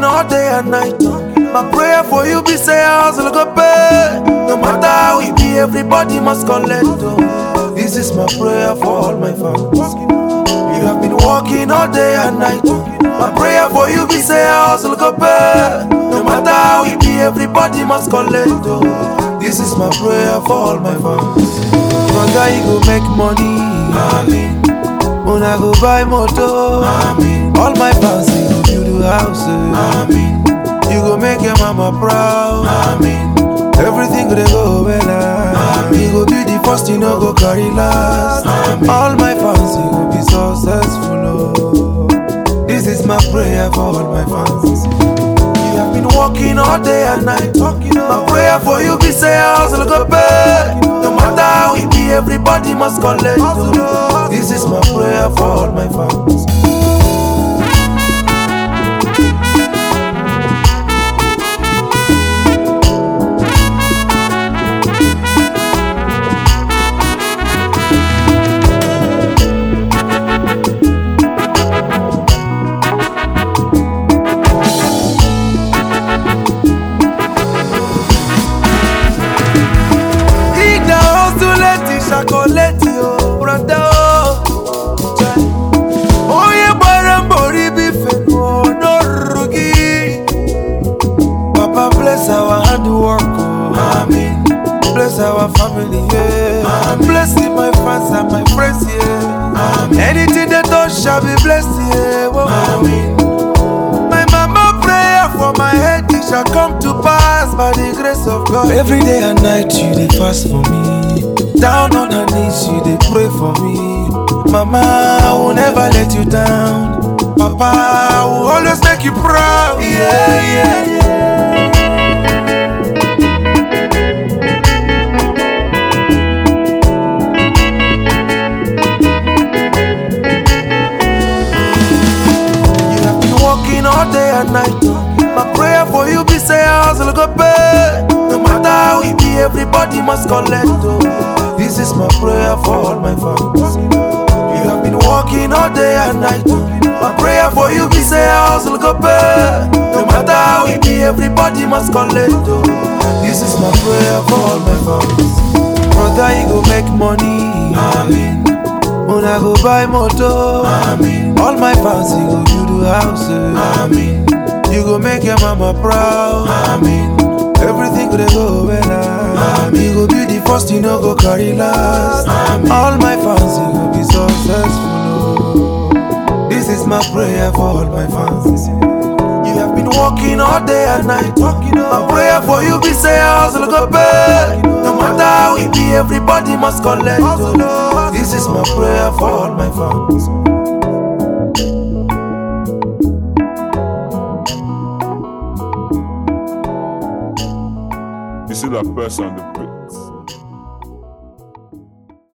all day and night. My prayer for you be say hustle go pay. No matter how it be, everybody must collect. oh. This is my prayer for all my fans. You have been working all day and night. My prayer for you be say hustle go pay. No matter how it be, everybody must collect. oh. This is my prayer for all my fans. Brother, you go make money. Amen. Una go buy motor. Amen. All my fans they go build a house. Amen. You go make your mama proud. Amen. Everything go dey go well. Amen. You go be the first, you know go carry last. Amen. All my fans you go be successful. Oh. This is my prayer for all my fans. You have been working all day and night. My prayer for you be say hustle go pay. No matter how it be, everybody must collect. oh. This is my prayer for all my fans. Igna hustuleti shakoleti o brother o Onye gbara mbọ ribi fenu n'ọrụrụ gị Papa bless our hard work o Amen Bless our family yeah Amen Bless my fans and my friends yeah Amen Anything they touch shall be blessed yeah Whoa. Amen My mama prayer for my head it shall come to pass by the grace of God. Every day and night you dey fast for me. Down on her knees you dey pray for me. Mama, I will never let you down. Papa, I will always make you proud. Yeah, yeah, yeah. You have been working all day and night. My prayer for you be say hustle go pay. No matter how it be, everybody must collect. oh. This is my prayer for all my fans. You have been working all day and night. My prayer for you be say hustle go pay. No matter how it be, everybody must collect. oh. This is my prayer for all my fans. Brother, you go make money. Amen. Una go buy motor. Amen. All my fans, you go build a house. Amen. You go make your mama proud. Amen. Everything go dey go well. Amen. You go be the first, you know go carry last. Amen. All my fans, you go be successful. Oh. This is my prayer for all my fans. You have been working all day and night. My prayer for you be say hustle go pay. No matter how it be, everybody must collect. oh. This is my prayer for all my fans. You see that person, the,